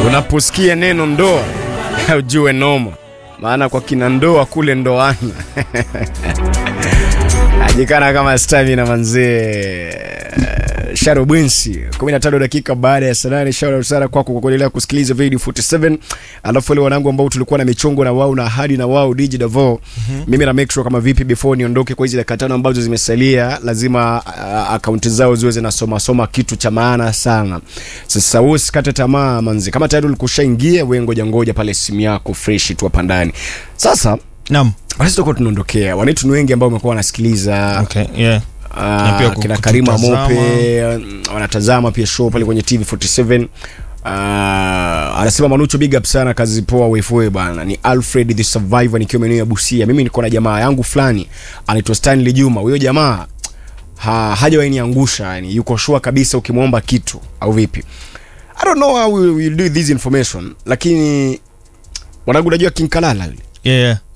Unaposikia neno ndoa ujue noma, maana kwa kina ndoa kule ndoana ajikana kama stamina manzee Sharo Bwinsi 15 dakika baada ya saa nane. Shout out sana kwako kwa kuendelea kusikiliza video 47. Alafu wale wanangu ambao tulikuwa na michongo na wao na ahadi na wao DJ Davo, mimi na make sure kama vipi before niondoke kwa hizi dakika tano ambazo zimesalia, lazima uh, akaunti zao ziwe zinasoma soma kitu cha maana sana. Sasa wewe usikate tamaa manzi, kama tayari ulikushaingia wewe, ngoja ngoja pale simu yako fresh tu hapa ndani. Sasa Naam. basi tutakuwa tunaondokea, wanetu ni wengi ambao wamekuwa wanasikiliza Okay, yeah. Ah, Na pia kina kututazama. Karima Mope mm, wanatazama pia show pale kwenye TV47. Uh, anasema Manucho, big up sana, kazi poa wefoe bana. Ni Alfred the Survivor nikiwa maeneo ya Busia. Mimi niko na jamaa yangu fulani anaitwa Stanley Juma. Huyo jamaa ha, hajawahi niangusha, yani yuko sure kabisa ukimwomba kitu au vipi. I don't know how we will do this information, lakini wanangu, najua King Kalala yule Yeah, yeah.